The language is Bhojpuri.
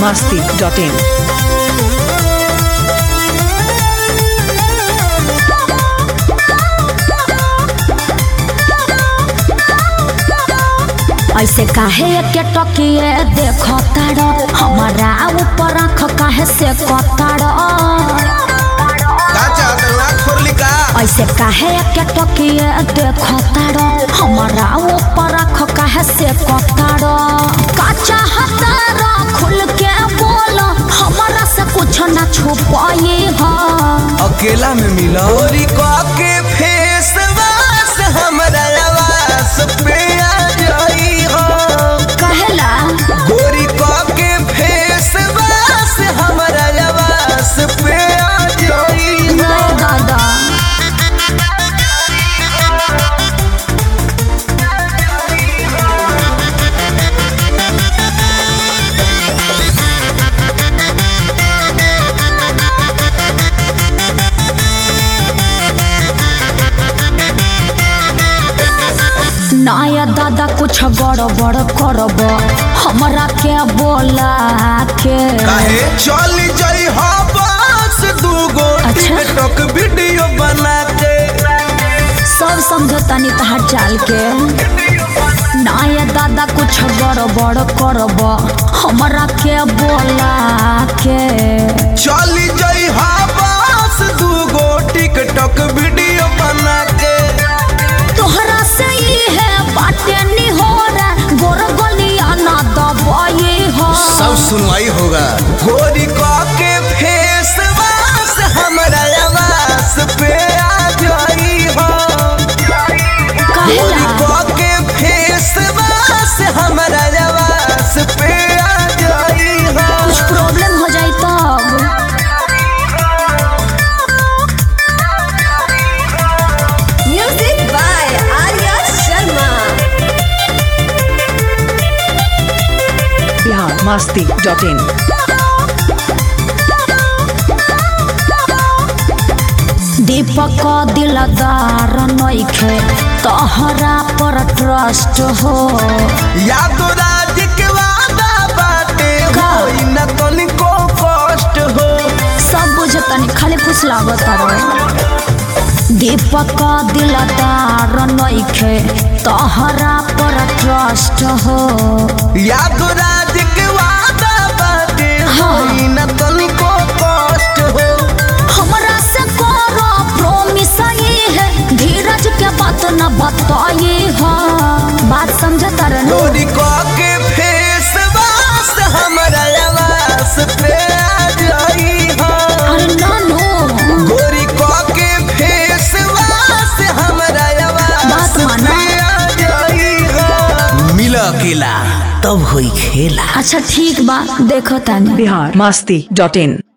masti.in. ऐसे काहे के टकिए देखो तारो हमारा ऊपर आँख काहे से कतारो का चाहत नाक फोड़ली का ऐसे काहे के टकिए देखो तारो हमारा ऊपर आँख काहे से कतारो का चाहतारो खुल के बोलो हमारा से कुछ ना छुपाई हो अकेला में मिला गोरी का के फेस वास हमरा आवास पे आ जाई हो कहेला गोरी का के फेस वास हमरा आवास पे आ जाई हो नहीं दादा नाया दादा कुछ गड़बड़ करब हमरा के बोला के काहे चल जाई हो बस दूगो अच्छा। टिकटॉक वीडियो बना के सब समझता नहीं तहार चाल के नाया दादा कुछ गड़बड़ करब हमरा के बोला के चल जाई हो बस दूगो टिकटॉक वीडियो बना के तोहरा से ही है बाटे नहीं हो रहा गोर गलिया ना दबाई हो सुनवाई होगा गोरी का के फेस वास हमरा आवास पे आ जाई हो गोरी कहेला का के फेस वास हमरा आवास पे आ जाई हो कुछ प्रॉब्लम हो जाए तब Music by Arya Sharma. Bihar masti.in. दीपक दिलदार नइखे तोहरा पर ट्रस्ट हो यादो राज के वादा बाटे का? होई न तनिको कष्ट हो सब बुझतनी खाली खुश लागत रहे दीपक दिलदार नइखे तोहरा पर ट्रस्ट हो यादो राज के वादा बाटे हाँ। होई न तनिको कष्ट हो हमरा से करो प्रॉमिस ये है धीरज के बात न बताई हो बात समझत रहे गोरी का के फेस वास हमरा आवास पे आ जाई हो अरे नानो गोरी का के फेस वास हमरा आवास बात माना। पे आ जाई हो मिला अकेला तब होई खेला अच्छा ठीक बा देखो तानी Bihar masti.in.